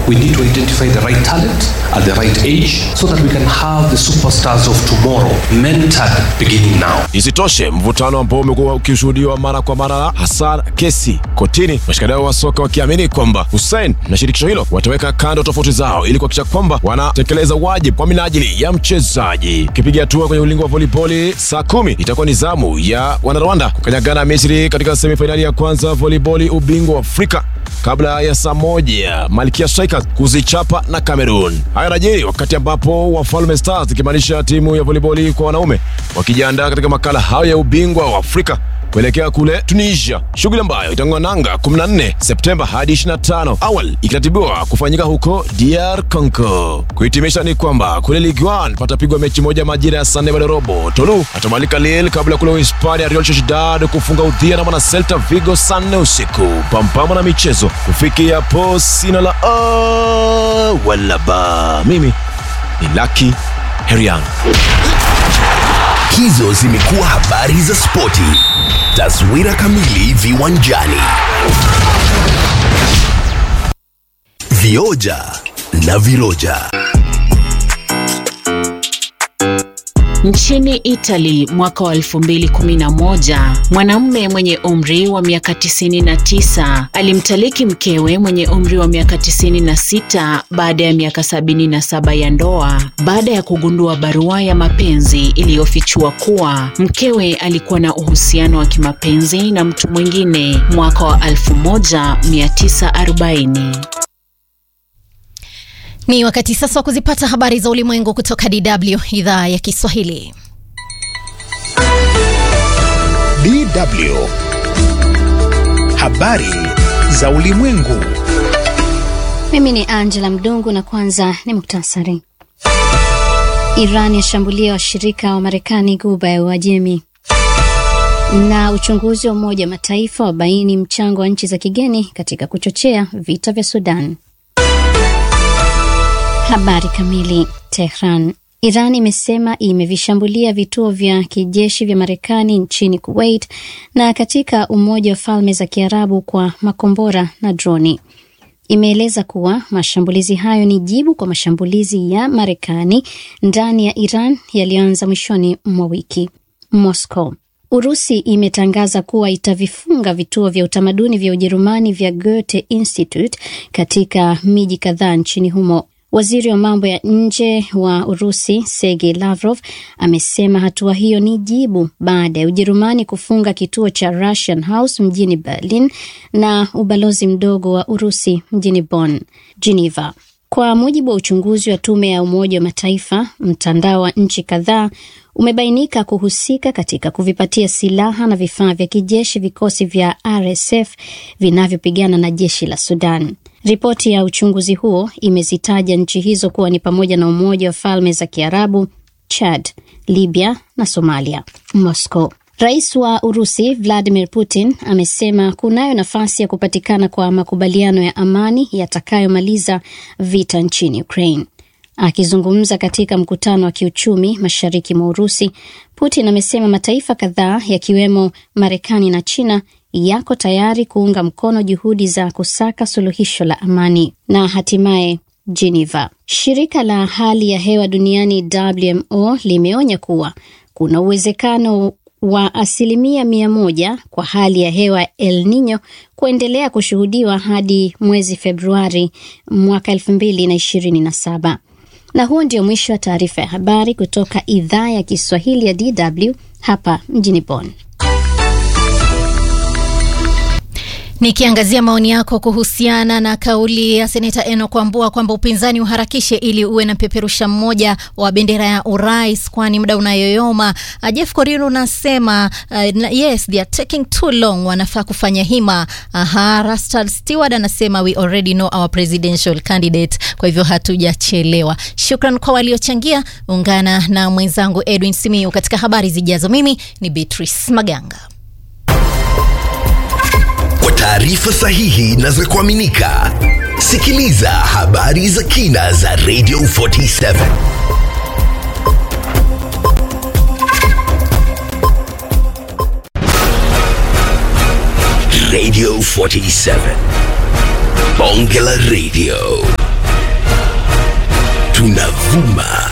We need to identify the right talent at the right age so that we can have the superstars of tomorrow mentored beginning now. Isitoshe, mvutano ambao umekuwa ukishuhudiwa mara kwa mara, hasa kesi kotini, washikadau wa soka wakiamini kwamba Hussein na shirikisho hilo wataweka kando tofauti zao ili kuhakikisha kwamba wanatekeleza wajibu kwa minajili ya mchezaji. Kipiga hatua kwenye ulingo wa voliboli, saa kumi itakuwa ni zamu ya wanarwanda kukanyagana Misri katika semifainali ya kwanza voliboli ubingwa wa Afrika kabla ya saa moja Malkia Strikers kuzichapa na Cameroon. Haya yanajiri wakati ambapo Wafalme Stars ikimaanisha timu ya voliboli kwa wanaume wakijiandaa katika makala hayo ya ubingwa wa Afrika kuelekea kule Tunisia, shughuli ambayo itang'oa nanga 14 Septemba hadi 25, awali ikiratibiwa kufanyika huko DR Congo. Kuhitimisha ni kwamba kule Ligue 1 patapigwa mechi moja majira ya saa nne baada ya robo. Tolu atamalika Lille kabla ya kule Uhispania Real Sociedad kufunga udhia na mwana Celta Vigo saa nne usiku. Pampama na michezo kufikia hapo, sina la a wala ba. Mimi ni Lucky Herian. Hizo zimekuwa habari za spoti. Taswira kamili viwanjani. Vioja na viroja. Nchini Italy mwaka wa 2011 mwanamume mwenye umri wa miaka 99 alimtaliki mkewe mwenye umri wa miaka 96 baada ya miaka 77 ya ndoa baada ya kugundua barua ya mapenzi iliyofichua kuwa mkewe alikuwa na uhusiano wa kimapenzi na mtu mwingine mwaka wa 1940. Ni wakati sasa wa kuzipata habari za ulimwengu kutoka DW idhaa ya Kiswahili. DW habari za ulimwengu. Mimi ni Angela Mdungu na kwanza ni muktasari. Iran yashambulia washirika wa Marekani Ghuba ya Uajemi, na uchunguzi wa Umoja wa Mataifa wabaini mchango wa nchi za kigeni katika kuchochea vita vya Sudan. Habari kamili. Tehran. Iran imesema imevishambulia vituo vya kijeshi vya Marekani nchini Kuwait na katika Umoja wa Falme za Kiarabu kwa makombora na droni. Imeeleza kuwa mashambulizi hayo ni jibu kwa mashambulizi ya Marekani ndani ya Iran yaliyoanza mwishoni mwa wiki. Moscow. Urusi imetangaza kuwa itavifunga vituo vya utamaduni vya Ujerumani vya Goethe Institute katika miji kadhaa nchini humo. Waziri wa mambo ya nje wa Urusi Sergei Lavrov amesema hatua hiyo ni jibu baada ya Ujerumani kufunga kituo cha Russian House mjini Berlin na ubalozi mdogo wa Urusi mjini Bonn. Geneva. Kwa mujibu wa uchunguzi wa tume ya Umoja wa Mataifa, mtandao wa nchi kadhaa umebainika kuhusika katika kuvipatia silaha na vifaa vya kijeshi vikosi vya RSF vinavyopigana na jeshi la Sudan. Ripoti ya uchunguzi huo imezitaja nchi hizo kuwa ni pamoja na Umoja wa Falme za Kiarabu, Chad, Libya na Somalia. Moscow. Rais wa Urusi Vladimir Putin amesema kunayo nafasi ya kupatikana kwa makubaliano ya amani yatakayomaliza vita nchini Ukraine. Akizungumza katika mkutano wa kiuchumi mashariki mwa Urusi, Putin amesema mataifa kadhaa yakiwemo Marekani na China yako tayari kuunga mkono juhudi za kusaka suluhisho la amani. Na hatimaye Geneva. Shirika la hali ya hewa duniani WMO limeonya kuwa kuna uwezekano wa asilimia mia moja kwa hali ya hewa El Nino kuendelea kushuhudiwa hadi mwezi Februari mwaka elfu mbili na ishirini na saba. Na huo ndio mwisho wa taarifa ya habari kutoka idhaa ya Kiswahili ya DW hapa mjini Bonn. Nikiangazia maoni yako kuhusiana na kauli ya seneta Enock Wambua kwamba upinzani uharakishe ili uwe na peperusha mmoja wa bendera ya urais, kwani muda unayoyoma. Uh, Jeff Korir unasema uh, yes they are taking too long, wanafaa kufanya hima. Aha, Rastal Stewart anasema we already know our presidential candidate, kwa hivyo hatujachelewa. Shukran kwa waliochangia. Ungana na mwenzangu Edwin Simiu katika habari zijazo. Mimi ni Beatrice Maganga. Kwa taarifa sahihi na za kuaminika, sikiliza habari za kina za Radio 47. Radio 47. Bonge la Radio. unavuma